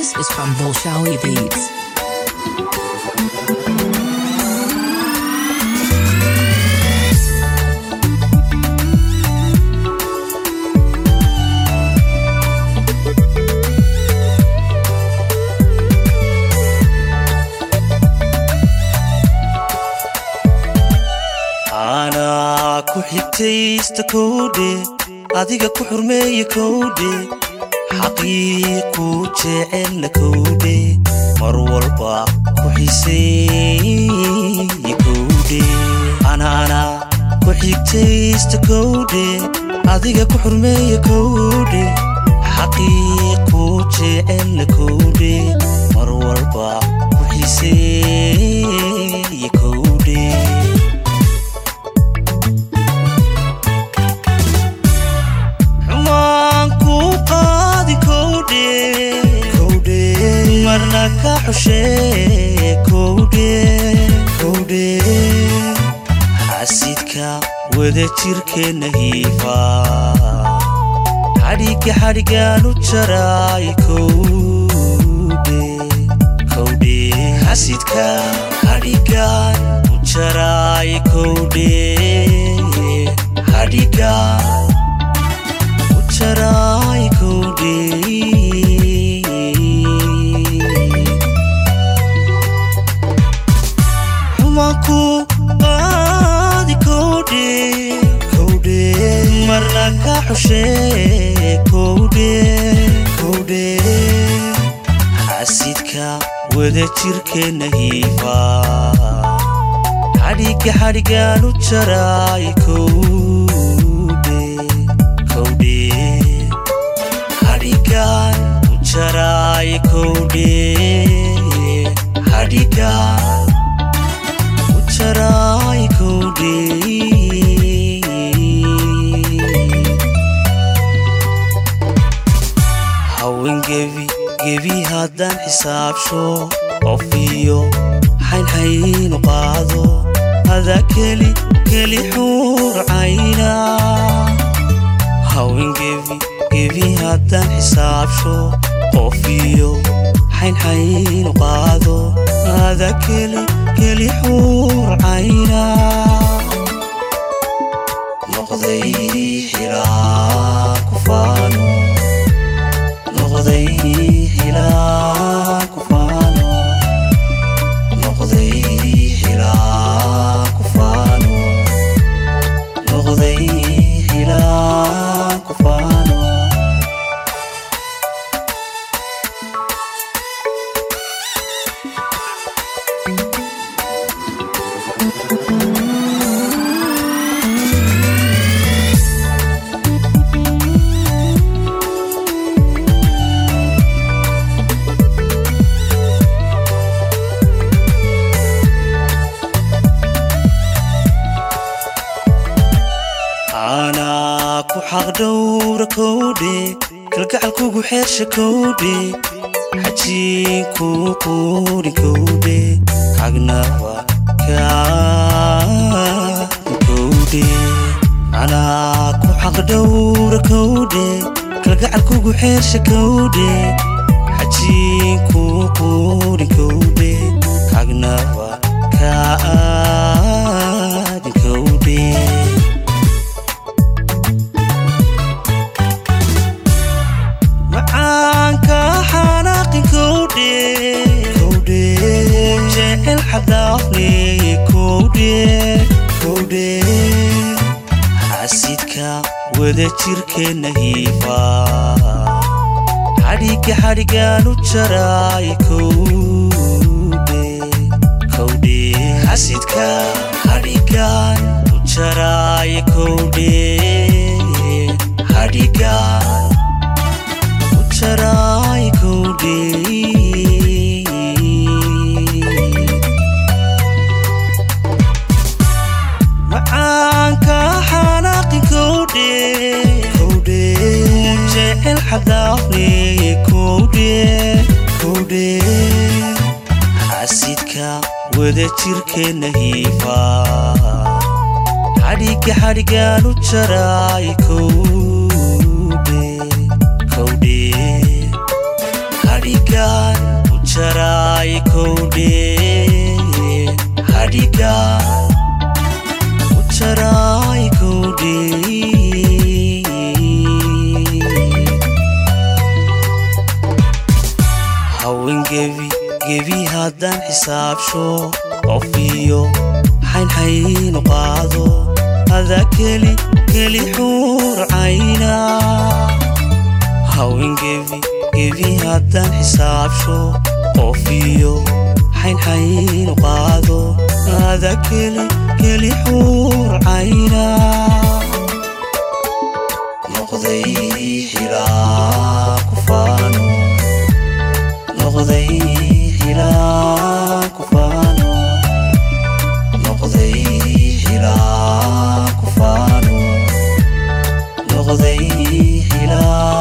This is from Bolshawi Beats. anaa ku xigtaysta kowdhe adiga ku xurmeeya kowdhe xaqiiqu jecelna kowdhe mar walba ku xiseeya kowdhe anaana ku xigtaysta kowdhe adiga ku xurmeeya kowdhe xaqiiqu jecelna kowdhe mar walba ku xiseeya kowdhe xumaan ku qaadi kowdhe kowdhe marna ka xushee kowdhe kowdhe xasidka wada jirkeenna hiifa xadhigga xadhiggaanu jaraay kowdhe kowdhe xasidka xadhiggaan u jaraay kowdhe xadhiggaan ucharai kode xumaku qaadi kode kode marna ka xushe kode kode xasidka wada jirkeenna hiifa xadhigga xadhiggaanu jaray kowdhe kowdhe xadhiggaan u jaray kowdhe xadhiggaan u jaray kowdhe hawen gebi gebi haddaan xisaabsho qof iyo xaynxaynu qaado ada keli keli xuur cayna hawen gebi gebi haddaan xisaabsho qof iyo xaynxaynu qaado ada keli keli xuur cayna noqday xilaa ku faano noqday xilaa ku faano noqday xilaa ku faano noqday xilaa ku faano anaa ku xaq dhowra kowdhe kalgacalkugu xeersha kowdhe xajiinku quuri kowdhe xagnaba kaadi kowdhe anaa ku xaq dhowra kowdhe kalgacalkugu xeersha kowdhe xajiinku quuri kowdhe xagnaba kaadi kowdhe macaanka xanaaqin kowdhe kowdhe jecel xadaafne kowdhe kowdhe xasidka wada jirkeenna hiifa xadhigga xadhiggaanu jaray kowdhe kowdhe xasidka xadhiggaan u jaray kowdhe xadhiggaan ucharai kowdhe macaanka xanaaqin kowdhe kowdhe jecel xadaafne kowdhe kowdhe xasidka wada jirkeenna hiifa xadhigga xadhiggaanu jaray kowdhe kowdhe xadhiggaan gebi haddaan xisaabsho qof iyo xaynxaynu qaado ada keli keli xuur cayna haween gebi gebi haddaan xisaabsho qof iyo xaynxaynu qaado ada keli keli xuur cayna noqday xilaa ku faano noqday xilaa ku faano noqday xilaa ku faano noqday xilaa